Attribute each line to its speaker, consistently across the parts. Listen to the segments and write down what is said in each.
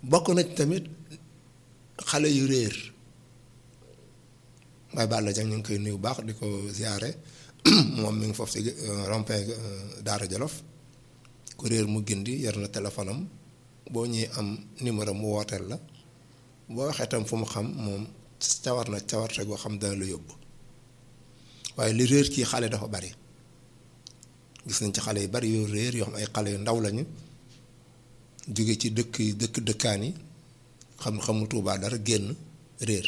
Speaker 1: bokk na ci tamit xale yu réer Baye Balla Dieng ñu ngi koy nuyu baax di ko ziare moom mi ngi foofu si rond-point Daara Jolof ku réer mu gindi yor na téléphone am boo ñuy am numéro mu wooteel la boo waxee tam fu mu xam moom cawar na cawarte goo xam dana la yóbbu waaye li réer ci xale dafa bari gis nañ ci xale yu bari yoo réer yoo xam ay xale yu ndaw lañu jóge ci dëkk dëkk dëkkaan yi xam xamu Tuubaa dara génn réer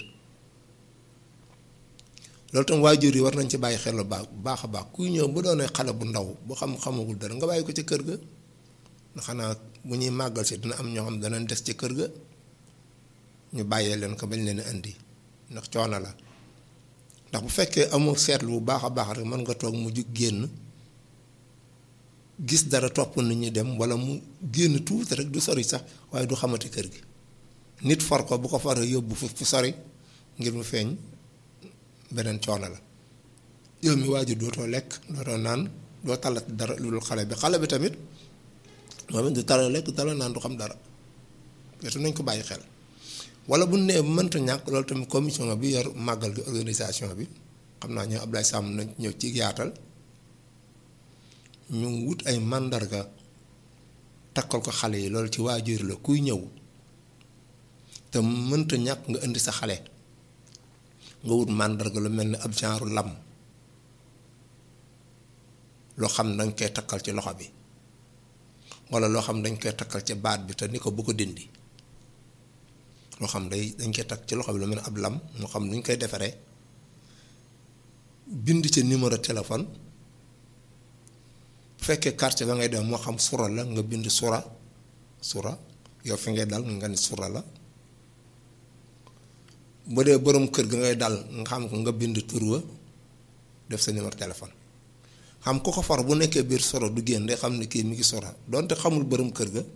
Speaker 1: loolu tam waajur yi war nañ ci bàyyi xel bu baax a baax kuy ñëw bu doonee xale bu ndaw bu xam xamagul dara nga bàyyi ko ci kër ga ndax xanaa bu ñuy màggal si dina am ñoo xam danañ des ci kër ga ñu bàyyee leen ko bañ leen indi ndax coono la ndax bu fekkee amul seetlu bu baax a baax rek mën nga toog mu jug génn gis dara topp nit ñi dem wala mu génn tuuti rek du sori sax waaye du xamati kër gi nit for ko bu ko faree yóbbu fu fu sori ngir mu feeñ beneen coono la yow mi waajur dootoo lekk dootoo naan doo talat dara lu dul xale bi xale bi tamit moom it du tala lekk tala naan du xam dara wetu nañ ko bàyyi xel wala bu nee mënta ñàkk loolu tamit commission bi yor màggal gi organisation bi xam naa ñoo Ablaye Samb nañ ñëw ci yaatal ñu wut ay màndarga takkal ko xale yi loolu ci waajur la kuy ñëw te mënta ñàkk nga indi sa xale nga wut màndarga lu mel ni ab genre lam loo xam ne dañ koy takkal ci loxo bi wala loo xam dañ koy takkal ci baat bi te ni ko bu ko dindi loo xam day dañ koy takk ci loxo bi lu mel ni ab lam moo xam ni ñu koy defaree bind ci numéro téléphone bu fekkee quartier ba ngay dem moo xam sura la nga bind sura sura yow fi ngay dal nga ni sura la bu dee borom kër ga ngay dal nga xam ko nga bind tur wa def sa numéro téléphone xam ko ko far bu nekkee biir soro du génn day xam ne kii mi ngi sora donte xamul borom kër ga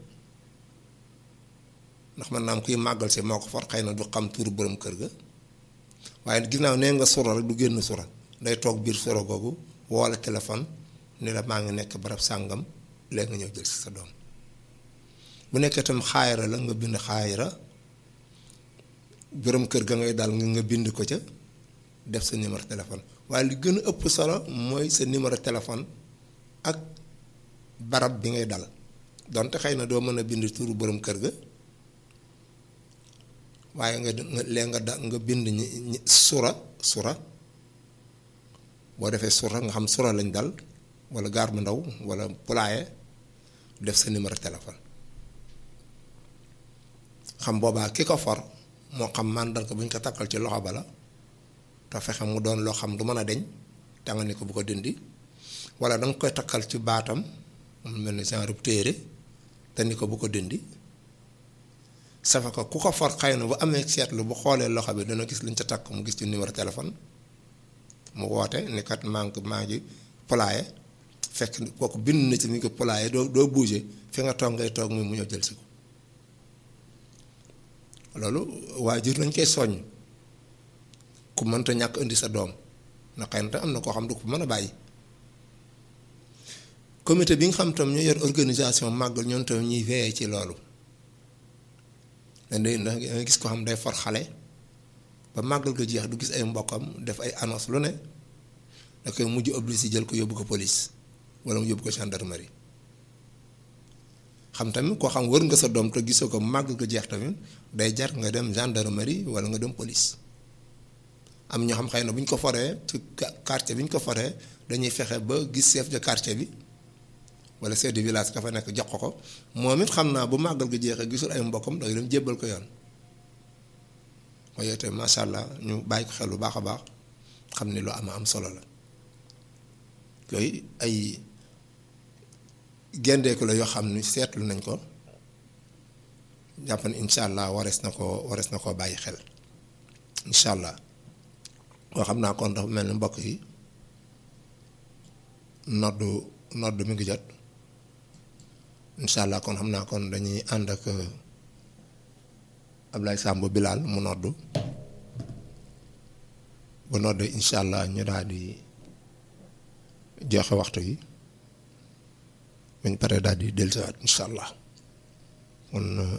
Speaker 1: ndax man naam kuy màggal si moo ko far xëy na du xam turu borom kër ga waaye ginnaaw nee nga sora rek du génn sora day toog biir soro googu woola téléphone ni la maa ngi nekk barab sàngam léegi nga ñëw jël si sa doom bu nekkee tam xaayara la nga bind xaayara borom kër ga ngay daal nga bind ko ca def sa numéro téléphone waaye li gën a ëpp solo mooy sa numéro téléphone ak barab bi ngay dal donte xëy na doo mën a bind turu borom kër ga waaye nga lee nga da nga bind ñi sura sura boo defee sura nga xam sura lañ dal wala gaar bu ndaw wala pulaaye def sa numéro téléphone xam boobaa ki ko for moo xam màndarga bu ñu ko takkal ci loxo ba la te fexe mu doon loo xam du mën a deñ te nga ni ko bu ko dindi wala danga koy takkal ci baatam mu mel ni genre téere te ni ko bu ko dindi safa ko ku ko for xëy na bu amee seetlu bu xoolee loxo bi dana gis luñ ca takk mu gis ci numéro téléphone mu woote ni kat maa ngi maa ngi pulaaye fekk kooku bind na ci ni ko pulaaye doo doo bouger fi nga toog ngay toog muy mu ñëw jël si ko loolu waajur nañ koy soññ ku mënta ñàkk indi sa doom na xëy na am na koo xam du ko mën a bàyyi comité bi nga xam tam ñu yor organisation màggal ñoom tam ñuy veillé ci loolu dañ da nga gis ko xam day for xale ba màggal ko jeex du gis ay mbokkam def ay annonce lu ne da koy mujj obligé jël ko yóbbu ko police wala mu yóbbu ko gendarmerie xam tamit koo xam wër nga sa doom te gisoo ko màggal ko jeex tamit day jar nga dem gendarmerie wala nga dem police am ñoo xam xëy na bu ñu ko foree ci quartier bi ñu ko foree dañuy fexe ba gis chef de quartier bi wala chef de village ka fa nekk jox ko ko moom it xam naa bu màggal gi jeexee gisul ay mbokkam day dem jébbal ko yoon waaye te macha allah ñu bàyyi ko xel bu baax a baax xam ni lu am am solo la yooyu ay gendeeku la yoo xam ni seetlu nañ ko jàpp ne incha allah warees na koo warees na koo bàyyi xel incha allah. waa xam naa kon dafa mel ni mbokk yi noddu noddu mi ngi jot incha allah kon xam naa kon dañuy ànd ak Ablaye Samb Bilal mu noddu bu noddu incha allah ñu daal di joxe waxtu yi buñ paree daal di dellusiwaat incha allah kon